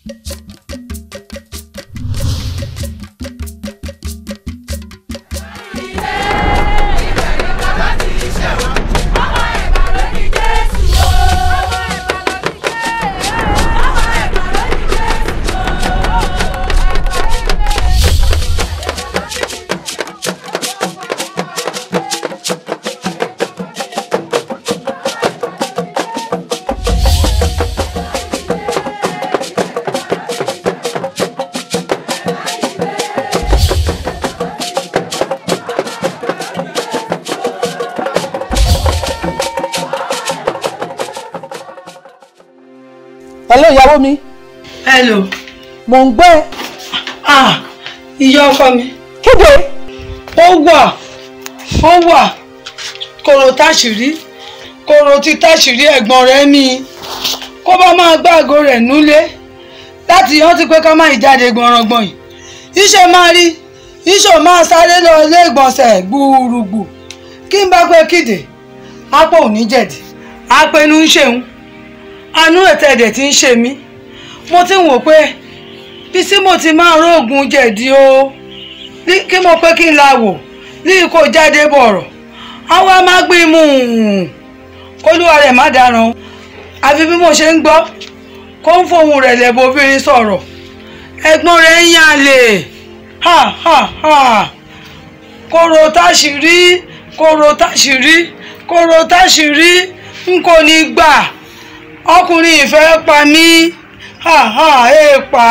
hello ìyàwó mi hello mò ń gbé ah ìyá ọkọ mi kéde ó wà ó wà kòrò táṣìírí kòrò tí táṣìírí ẹ̀gbọ́n rẹ̀ ní kó bá máa gbàgò rẹ̀ núlé láti yán ti pé ká má ìjáde gbọ̀nrangbọ̀n yìí iṣẹ́ máa rí iṣẹ́ máa sáré lọ ilé ìgbọ̀nsẹ̀ gbúrúgbù kí n bá pé kíde apò ò ní jẹ̀dí apẹnu ń ṣeun anú ẹ̀tẹ̀ẹ̀dẹ̀ tí ń ṣe mí mo ti ń wò pé bí sí mo ti máa róògùn jẹ̀dí o ní kí mo pé kí n la wò ní kò jáde bọ̀rọ̀ àwa máa gbé mú un kólúwa rẹ̀ má dáràn àfi bí mo ṣe ń gbọ́ kó ń fohùn rẹ̀ lẹ̀ bóbìnrin sọ̀rọ̀ ẹ̀gbọ́n rẹ̀ ń yàn lè ha ha ha kóró táṣìírí kóró táṣìírí kóró táṣìírí n kò ní gbà ọkùnrin ìfẹ́ pa mí ha ha èèpà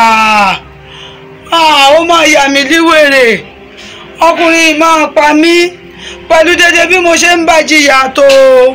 ó máa yà mí líwèrè ọkùnrin máa pa mí pẹ̀lú dédé bí mo ṣe ń bá jìyà tó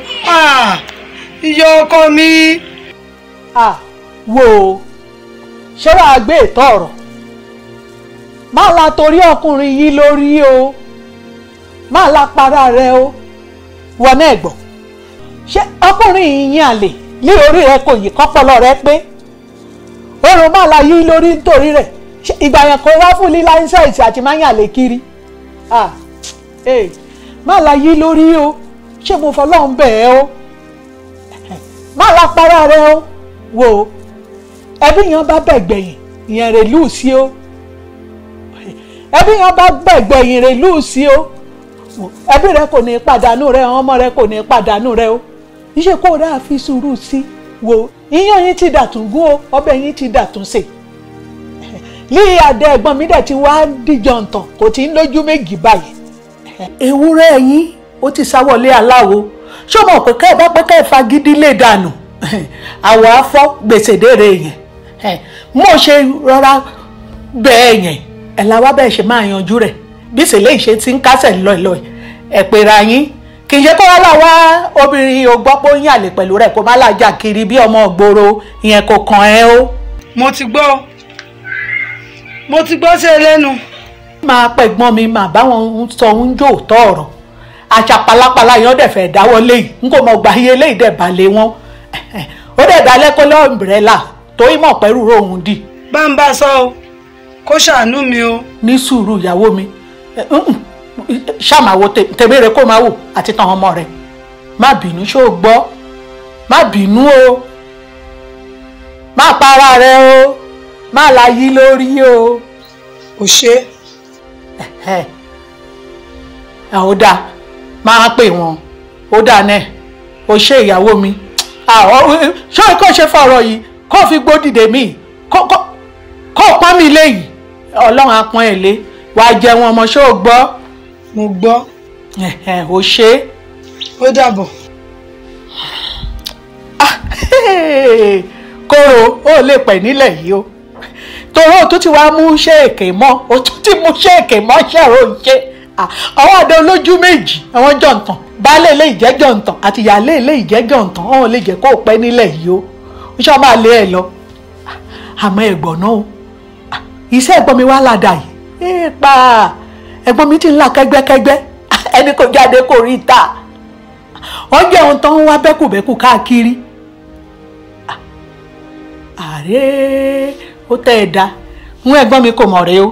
ìyá ọkọ mi. ah wo ṣé wàá gbé ìtọ́ ọ̀rọ̀ má la torí ọkùnrin yìí lórí o má la para rẹ o wọ náà gbọ́ ṣé ọkùnrin yìí yàn lè ní orí rẹ kò yí kọ́pọ̀lọ́ rẹ pé oorun má la yí lórí nítorí rẹ ṣé ìgbà yẹn kò wá fún lílá ìṣẹ́ẹ̀sì àti má yàn lè kiri ah ee má la yí lórí o ṣé mo fọlọ́run bẹ̀ ẹ́ o má la para rẹ o wo ẹbí yẹn bá bẹ̀ gbẹ̀yìn ìyẹn rè lù sí o ẹbí yẹn bá bẹ̀ gbẹ̀yìn rè lù sí o ẹbí rẹ kò ní pàdánù rẹ ọmọ rẹ kò ní pàdánù rẹ o iṣẹ́ kó rà fi sùúrù sí wo iyán yín ti dàtún gún o ọbẹ̀ yín ti dàtún sè lí adé ẹ̀gbọ́n mi dẹ̀ ti wá díjọ ǹtàn kò tí ń lójú méjì báyìí. ewúrẹ́ yín ó ti sáwọlé aláwo ṣó mọ̀ pé kẹ́ẹ̀ bá pé kẹ́ẹ̀ fagídí lè dànù àwọ̀ afọ́ gbèsè dèrè yẹn mo ṣe rọra bẹ́ẹ̀ yẹn ẹ̀ la wá bẹ́ẹ̀ ṣe máa yanjú rẹ̀ bí ìṣẹ̀lẹ̀ ìṣe ti ń kásẹ̀ lọ́ọ̀lọ́ọ̀ ẹ̀ pera yín kì í ṣe kó wá là wá obìnrin ò gbọ́ pé ó ń yàlè pẹ̀lú rẹ̀ kó má làjà kiri bí ọmọ ògbóró ìyẹn kò kàn ẹ́ o. mo ti gbọ́ mo ti gbọ́ sí ẹ lẹ́nu. máa pẹ̀gbọ́n mi mà báwọn sọ ń jò tọ́ ọ̀rọ̀ àṣà pàlápàlà yẹn ó dẹ̀ fẹ́ dáwọ́ léyìí n kò mọ̀ gbà iye léyìí dẹ̀ balẹ̀ wọn ó dẹ̀ dálẹ́ kó lọ́ ọ̀mbrẹ́là tó ìmọ̀ pẹ́rù rohùn dì. bá ń bá a sọ o kó ṣàánú mi o. ní sùúrù ìyàwó mi ṣàmàwò tèmi rẹ kó máa wò àti tàn ọmọ rẹ má bínú ṣó o gbọ́ má bínú o má para rẹ o má la yí lórí o. ò ṣe. ẹ ò dáa máa pè wọn ó dáa náà ó ṣe ìyàwó mi ṣé o kò ṣe fọ̀rọ̀ yìí kó o fi gbódìdè mi kó o pọ́n mi léyìí ọlọ́run á pọ́n ẹ̀ lé wàá jẹun ọmọ ṣó o gbọ́. mo gbọ́. ò ṣe é. ó dàbọ̀. kóró ó lè pẹ̀ nílẹ̀ yìí o torí o tún ti wá mú ṣéèkè mọ́ o tún ti mú ṣéèkè mọ́ ṣẹ̀rọ ṣe àwọn àdó olójú méjì àwọn jọ̀ǹtàn baálé ilé ìjẹ́ jọ̀ǹtàn àti ìyáálé ilé ìjẹ́ jọ̀ǹtàn ọ̀hún lè jẹ́ kó o pẹ́ nílẹ̀ yìí o ó ṣọ́ máa lé ẹ lọ àmọ́ ẹ̀gbọ́n náà o iṣẹ́ ẹ̀gbọ́n mi wá ládàá yìí èèpà ẹ̀gbọ́n mi ti ń la kẹ́gbẹ́kẹ́gbẹ́ ẹni kò jáde kò rí ta wọ́n jẹ́ ohun tó ń wá bẹ́kùbẹ́kù káàkiri ààrẹ ó tẹ́ ẹ dá ń ẹ̀gbọ́n mi kò mọ̀ rẹ o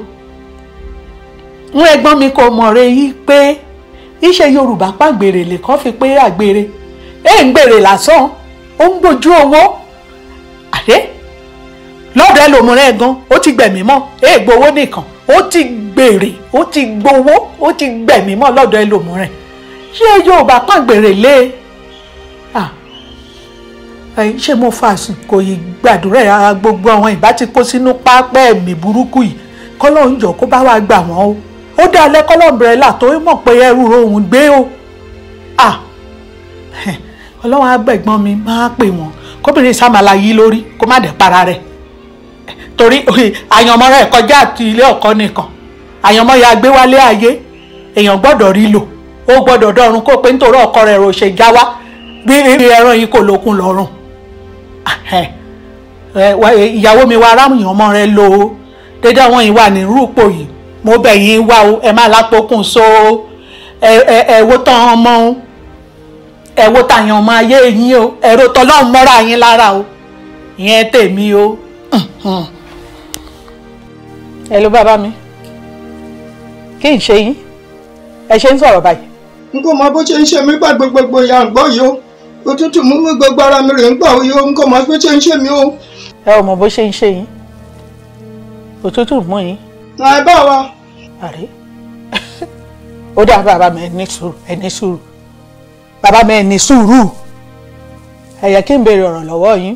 ń ẹ̀gbọ́n mi kò mọ̀ rẹ yìí pé iṣẹ́ Yorùbá pàgbèrè lè kọ́ fi pé àgbèrè ẹ̀ ń gbèrè lásán ó ń gbójú owó ààrẹ lọ́dọ̀ ẹlòmíràn gan ó ti gbẹ̀mí mọ́ èè gbowó nìkan ó ti gbèrè ó ti gbowó ó ti gbẹ̀mí mọ́ lọ́dọ̀ ẹlòmíràn ṣé Yorùbá kàn gbèrè lé ah ẹ̀yin ṣé mo fa àsìkò yìí gbàdúrà ara gbogbo àwọn ìbá ti kó sínú pápẹ́ ẹ̀mí burúkú yìí kọ́lọ́hún jọ kó bá wa gbà wọ́n o ó dá alẹ́ kọ́lọ́mbrẹ́là tó mọ̀ pé ẹrù òun gbé o ah ọlọ́wọ́n agbẹ̀gbọ́n mi máa pè wọ́n kóbìnrin sàmàlà yìí lórí kó má dẹ̀ para rẹ̀ torí àyànmọ́ rẹ̀ kọjá àti ilé ọkọ nìkan àyànmọ́ ya gbé wálé ayé èèyàn gbọ́dọ̀ rí lò ó gbọ́dọ̀ dọ̀run kó pé nítorí ọkọ rẹ̀ rò ṣe já wá bí ẹran yìí kò lókun lọ́rùn ìyàwó mi wá aráàmù ọmọ rẹ lò ó dédé àwọn yìí wà ní rúpò yìí mo bẹ̀ yín wá o ẹ má lápòkùn so ẹ wo tán ọmọ o ẹ wo tàyàn ọmọ ayé yín o ẹ̀rọ tọlọ́run mọ́ra yín lára o ìyẹn tèmi o. ẹ ló bàbá mi kí n ṣe yín ẹ ṣe ń sọ̀rọ̀ báyìí. n kò mọ bó ṣe ń ṣe mí gbàgbé gbogbo ìyá ń gbọ́ yìí o òtútù mú mi gbogbo ara mi rè ń gbà yìí o n kò mọ bó ṣe ń ṣe mí o. ẹ ò mọ bó ṣe ń ṣe yín òtútù mú yín. àì bá wa. àrí ó dá bàbá mi ẹ ní sùúrù ẹ ní sùúrù bàbá mi ẹ ní sùúrù ẹ yẹ kí n béèrè ọ̀rọ̀ lọ́wọ́ yín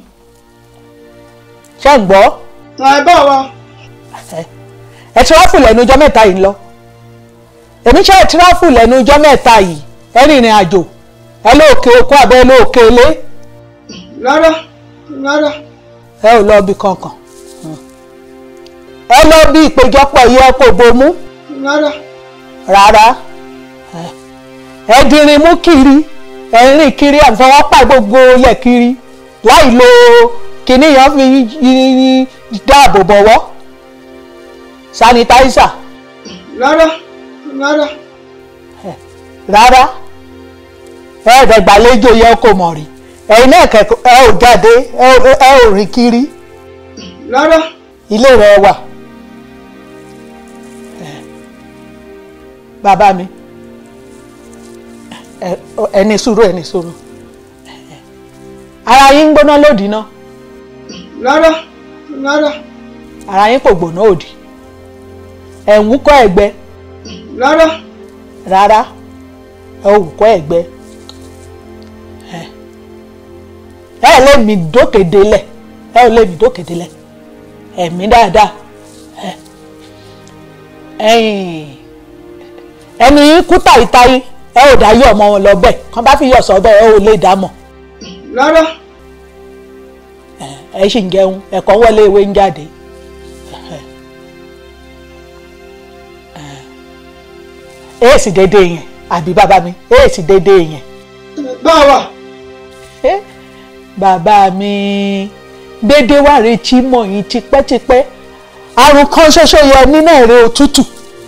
ṣé ń gbọ́. àì bá wa. ẹ tíráfù lẹ́nu ọjọ́ mẹ́ta yìí ń lọ èmi ṣe ẹ tíráfù lẹ́nu ọjọ́ mẹ́ta yìí ẹ rìnrìn àjò ẹ lóòkè okó àbẹ́ ẹ lóòkè ilé. rárá rárá. ẹ ò lọ bí kankan ẹ lọ bí ìpéjọpọ̀ yìí ẹ kò bomú. rárá. rárá ẹ dirin mú kiri ẹ rìn kiri àfọwọ́pà gbogbo ilẹ̀ kiri láì lo kíní yẹn fi dáàbò bọ̀wọ́ sanitizer. rárá rárá. rárá ẹ̀ẹ́dẹ̀gbàlejò yẹ kó mọ̀ rí ẹ̀yin náà kẹ́kọ̀ọ́ ẹ ò jáde ẹ ò rìn kiri. rárá. ilé rẹ wà. bàbá mi ẹni sùúrù ẹni sùúrù ara yín ń gbóná lòdì náà. rárá rárá. ara yín kò gbóná òdì ẹ̀ ń wúkọ́ ẹ̀gbẹ́. rárá. rárá ẹ ò wúkọ́ ẹ̀gbẹ́ ẹ ẹ lé mi dókè délẹ̀ ẹ ò lé mi dókè délẹ̀ ẹ̀mí dáadáa ẹni yín kú tàyítáyí ẹ ò dá yọ ọmọ wọn lọ bẹ́ẹ̀ kàn bá fi yọ sọ bẹ́ẹ̀ ẹ ò lè dá mọ̀. rárá. ẹ ṣì ń jẹun ẹ̀kọ́ wọlé ewé ń jáde. èèsì dédé yẹn àbí bàbá mi èèsì dédé yẹn. báwa. bàbá mi dédé wà retí mọ̀ yín tipẹ́tipẹ́ àrùn kan ṣoṣo yọ nínú ẹ̀rẹ́ òtútù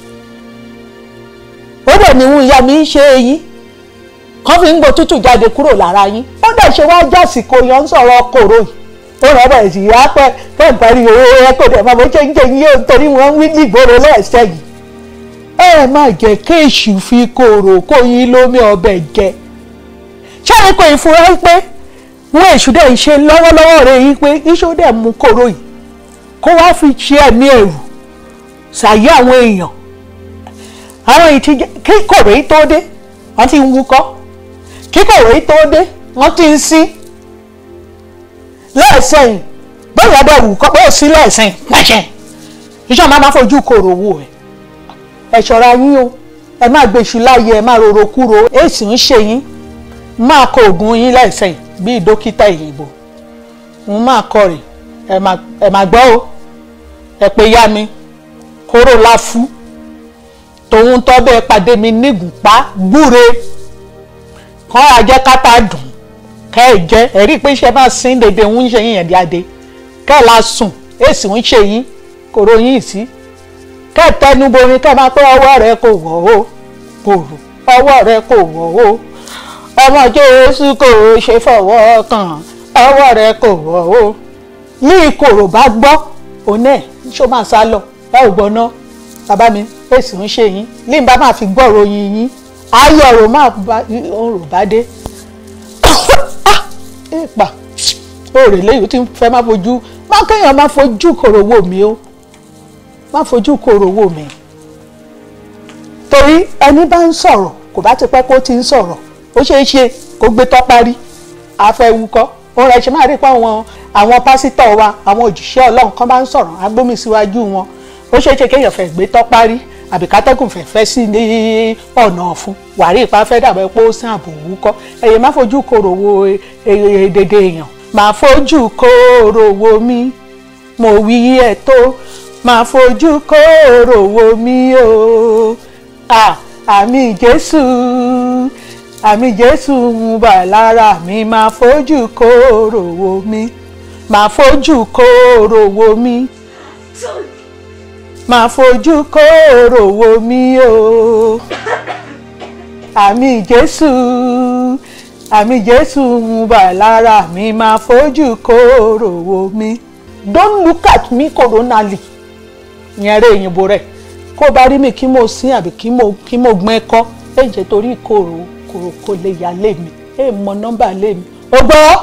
ó dẹ̀ ní ìyá mi ń ṣe eyín kán fi ń gbọ́ tútù jáde kúrò lára yín ó dẹ̀ ṣe wá jásìkò yọ ń sọ̀rọ̀ kòrò yìí ó rẹ̀ bẹ̀rẹ̀ sí yá pẹ́ pẹ́ ń parí owó ẹ kò dẹ̀ máa bó ṣe ń jẹ yín yóò torí wọ́n ń wí nígboro lẹ́sẹ̀ yìí ẹ má jẹ́ kéèṣù fi kòrò kó yín lómi ọbẹ̀ jẹ ṣé ẹ kò ìfura pé wọ́n èṣù dẹ̀ ń ṣe lọ́wọ́lọ́wọ́ rẹ̀ yín pé iṣó dẹ̀ mú kòrò yìí kó wá fi ṣe ẹ̀mí ẹ̀rù ṣàyé àwọn èèyàn àwọn èyí ti jẹ́ kí kòrò yìí tó dé wọ́n ti ń wúkọ́ kí kòrò yìí tó dé wọ́n ti ń sí lẹ́ẹ̀sẹ̀yìn bóyá bẹ́ẹ̀ wúkọ́ bóyá sí lẹ́ẹ̀sẹ̀yìn pàṣẹ iṣẹ́ máa máa fojú kòrò wò ẹ̀ ẹ ṣọ́ra yín o ẹ má gbèsù láàyè ẹ má rorò kúrò èsì ń ṣe yín máa kọ oògùn yín lẹ́ẹ̀sẹ̀yìn bíi dókítà ìyìnbó mo máa kọ rè ẹ má gbọ́ o ẹ pé yá mi kóró láfú tòun tọ́ bẹ́ẹ̀ pàdé mi nígùnpá gbúre kọ́ ajẹ́ kátà dùn kẹ́ ẹ jẹ́ ẹ rí i pé iṣẹ́ máa sin dédé ń ṣe yín ẹ̀díadé kẹ́ ẹ la sùn èsì ń ṣe yín kòrò yín sí kẹ́ ẹ tẹnu borin kẹ́ ẹ máa pé ọwọ́ rẹ kò wọ̀ o kòrò ọwọ́ rẹ kò wọ̀ o ọmọ Jésù kò ṣe fọwọ́ kàn ọwọ́ rẹ kò wọ̀ o ní ìkòrò bá gbọ́ òun ẹ̀ ṣó máa sá lọ ẹ ò gbọ́ náà bàbá mi èsì ń ṣe yín límbà máa fi gbọ́ ròyìn yín ayọ̀ ọ̀rọ̀ máa bá ọ̀rọ̀ bá dé ìpà òòrè lẹ́yìn tí fẹ́ máa fojú má kéèyàn má fojú kòrò wò mí o má fojú kòrò wò mí torí ẹni bá ń sọ̀rọ̀ kò bá ti pẹ́ kó ti ń sọ̀rọ̀ ó ṣeé ṣe kó gbé tọ́ parí afẹ́wúkọ́ òun rẹ̀ ṣe máa rí pé àwọn àwọn pásítọ̀ wa àwọn òjíṣẹ́ ọlọ́run kan bá ń sọ̀rọ̀ agbómi síwájú wọn ó ṣeé ṣe kéèyàn fẹ́ gbé tọ́ parí àbí kátẹ́gùn fẹ́ fẹ́ sí ní ọ̀nà ọ̀fun wàrí ìpá fẹ́ dàbẹ́ pé ó sìn àbò wúkọ́ ẹ̀yẹ má fojú kòrò wo èdèdè èèyàn má fojú kòrò wo mi mo wí ẹ̀ tó má fojú kòrò wo mi o ah àmì jésù àmì jésù ń bà lára mi máa fojú kóró wo mi máa fojú kóró wo mi máa fojú kóró wo mi o àmì jésù àmì jésù ń bà lára mi máa fojú kóró wo mi don't look at me coronally ìyẹn rẹ òyìnbó rẹ kó bá rí mi kí mo sin àbí kí mo kí mo gbọ́n ẹ̀kọ́ ẹ̀ jẹ́ torí ìkorò kòrò kò lè yà lé mi ẹ̀ mọ nọ́mbà lé mi. o gbọ́.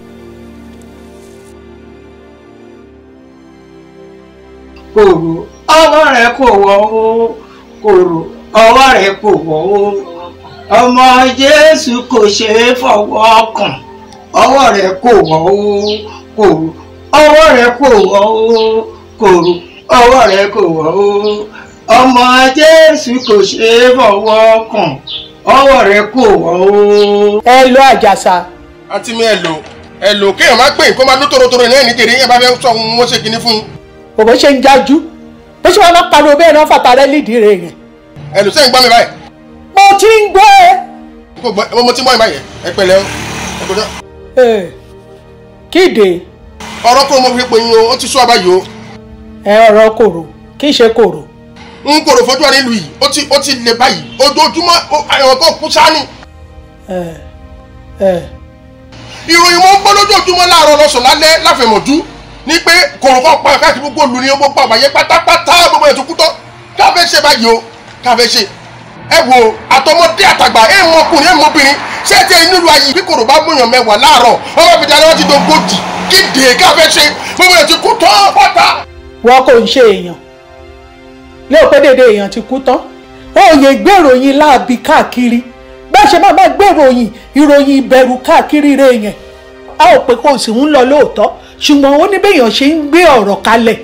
kòrò ọwọ́ rẹ̀ kò wọ́ o kòrò ọwọ́ rẹ̀ kò wọ́ o ọmọ jésù kò ṣe é fọwọ́ kàn ọwọ́ rẹ̀ kò wọ́ o kòrò ọwọ́ rẹ̀ kò wọ́ o kòrò ọwọ́ rẹ̀ kò wọ́ o ọmọ jésù kò ṣe é fọwọ́ kàn ọwọ́ rẹ̀ kò wọ́ o. ẹ lọ àjàsà àǹtí mi ẹ lò ẹ lò kéèyàn má pè kó má dún tòrótòrò náà ní tèrè yẹn bá fẹ́ sọ ohun wọ́n ṣe kinní fún yín. òbí ṣe ń jájú bó ṣe wọn máa pariwo bẹ́ẹ̀ náà fàtà rẹ lídìí rẹ yẹn. ẹ lò sẹ́yìn gbọ́ mi báyìí. mo ti ń gbọ́ ẹ. mo gbọ́ mo ti ń gbọ́ mi báyìí ẹ pẹ̀lẹ́ o ẹ kò dán. ẹ kíde ọ̀rọ̀ kúrò mo fi pè yín o ó ti sún abáyé o. ẹ ọ̀rọ̀ kòrò kì í ṣe kòrò. n kò rò fojú wa nílùú yìí ó ti ó ti lè báyìí ojoojúmọ́ àwọn kan kú sáni. ẹ ẹ ìròyìn mo ń gbọ́ lójoojúmọ́ láàárọ̀ lọ́sàn-án lálẹ́ láfẹ̀mọ̀jú ní pé kòròkọ́ pa káàkiri gbogbo olù ní gbogbo àgbáyé pátápátá gbogbo ètò kútọ́ káfẹ́ ṣe báyìí o káfẹ́ ṣe ẹ wo àtọmọdé àtàgbà ẹ mọ ọkùnrin ẹ mọ obìnrin ṣé ẹ tẹ nílùú ayé bí kòrò bá múyàn mẹ́wàá láàárọ̀ ọmọ ìbíjà ni wọ́n ti dógójì kíde káfẹ́ ṣe gbogbo ètò kútọ́ pátá. wọn kò ń ṣe èèyàn lóò pé dédé èèyàn ti kú tán òye gbèròyìn láàbí káàkiri bẹ́ẹ̀ ṣe máa máa gbèròyìn ìròyìn ìbẹ̀rù káàkiri rẹ̀ yẹn a ò pé kò sì ń lọ lóòótọ́ ṣùgbọ́n ó ní béèyàn ṣe ń gbé ọ̀rọ̀ kalẹ̀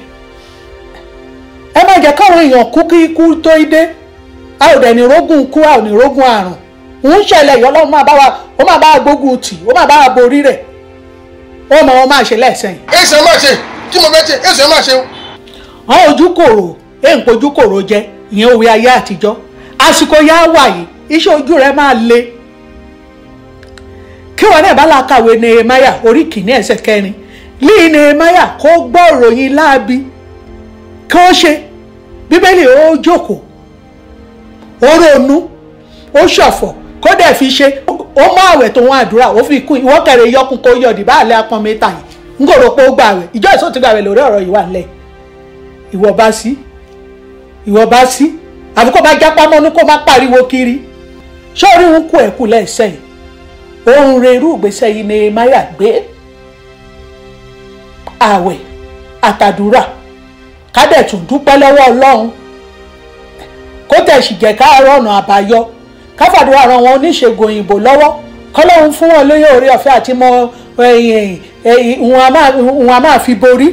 ẹ má jẹ́ káwọn èèyàn kú kí ikú tó dé a ò dẹ̀ ní rógùn kú a ò ní rógùn àrùn ń ṣẹlẹ̀ yọ lọ́wọ́ máa bá wa ó máa bá wa gbógun tì ó máa bá wa borí rẹ̀ ó mọ wọn máa ṣe lẹ́sẹ̀ yìí. èsì ẹ máa ṣe kí mo fẹ́ ṣe èsì ẹ máa ṣe o. àwọn ojú kòrò èèpọ̀ ojú kòrò jẹ ìyẹn òwe ayé àtijọ́ àsìkò yá wà yìí iṣẹ́ ojú rẹ̀ máa le kí wọn náà bá la kàwé nehemiah orí kìíní ẹsẹ̀ kẹrin líì nehemiah kó gbọ́ ìròyìn láabi kí ó ṣe bíbélì ó jókòó ó ronú ó ṣọ̀fọ̀ kó dẹ̀ fi ṣe ó mọ àwẹ̀ tó wọn àdúrà ó fi kún ìwọ́ kẹrẹ yọkun kó yọ̀dì báàlẹ́ apọ́n mẹ́ta yìí ń gòrò pé ó gbà àwẹ̀ ìjọ ìsọ́ ti gbà àwẹ̀ lórí ọ̀rọ̀ yìí wà nílẹ̀ ìwọ bá sí ìwọ bá sí àbí kó bá jápá mọ́nú kó má pariwo kiri sórí ń kú ẹ̀kú lẹ́sẹ̀ yìí ohun rẹ̀ irú ìgbésẹ̀ yìí ni maya gbé àwẹ̀ àtàdúrà kádẹ̀tún dúpẹ́ lọ́wọ́ ọlọ́run kó tẹ̀sí jẹ́ ká rọ̀nà àbáyọ káfàdúrà ran wọn oníṣègùn òyìnbó lọ́wọ́ kọ́lọ́run fún wọn lóye orí ọ̀fẹ́ àti mọ òun a máa fi borí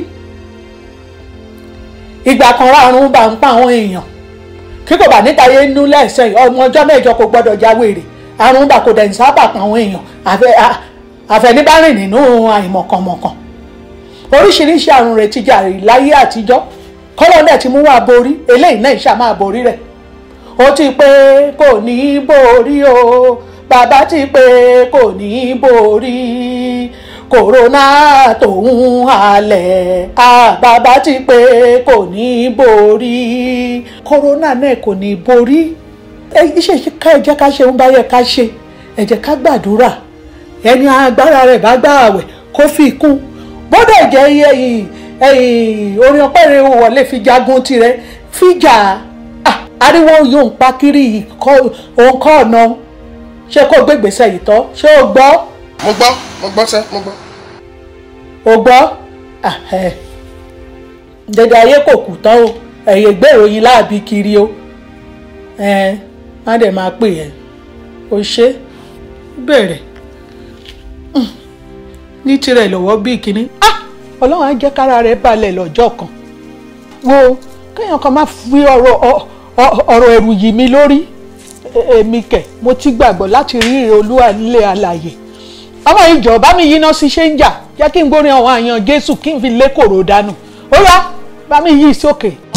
ìgbà kan rárun bá ń pa àwọn èèyàn kí kò bá níta yé nú lẹ́sẹ̀ ọmọ ọjọ́ mẹ́jọ kò gbọ́dọ̀ jáwèrè àrùn bá kò dẹ̀ ń sábà pa àwọn èèyàn àfẹnibárìn nínú àìmọ̀kànmọ̀kàn oríṣiríṣi àrùn rẹ̀ ti jàre láyé àtijọ́ kọ́lọ́ náà ti mú wá borí eléyìí náà ìṣá máa borí rẹ̀ ó ti pé kò ní í borí o bàbá ti pé kò ní í borí kòrónà tòun halẹ̀ bàbá ti pé kò ní í borí kòrónà náà kò ní í borí iṣẹ́ ká ẹ jẹ́ ká ṣe ń bá yẹ ká ṣe ẹ jẹ́ ká gbàdúrà ẹni agbára rẹ̀ bá gbà àwẹ̀ kó fi kún bọ́dọ̀ jẹ́ orin ọpẹ́ rẹ̀ wọlé fi jagun tirẹ̀ fíjà ariwo yóò ń pa kiri òun kọ́ ọ̀nà ṣé kó gbégbèsè yìí tọ́ ṣé o gbọ́. mo gbọ́ mo gbọ́ sẹ́ mo gbọ́. o gbọ́ Ahẹ́. dẹdẹ ayé kò kù tán o ẹ̀yẹ gbé ìròyìn láàbí kiri o ẹ má dẹ̀ máa pè ẹ́ o ṣe bẹ̀rẹ̀ Mm. ní tirẹ̀ lọ́wọ́ bíi kínní Ah! ọlọ́run á jẹ́ kára rẹ̀ balẹ̀ lọ́jọ́ kan wo kéèyàn kan má fi ọ̀rọ̀ ọ- ọ- ọ̀rọ̀ ẹ̀rù yìí mi lórí E- èmi kẹ̀ mo ti gbàgbọ́ láti rí ìrè olúwa nílé alàyè ọmọ ìjọ bá mi yíná sí ṣéńjà jẹ́ kí n gbórin àwọn àyàn jésù kí n fi lé kòrò dànù ó yá bá mi yí sókè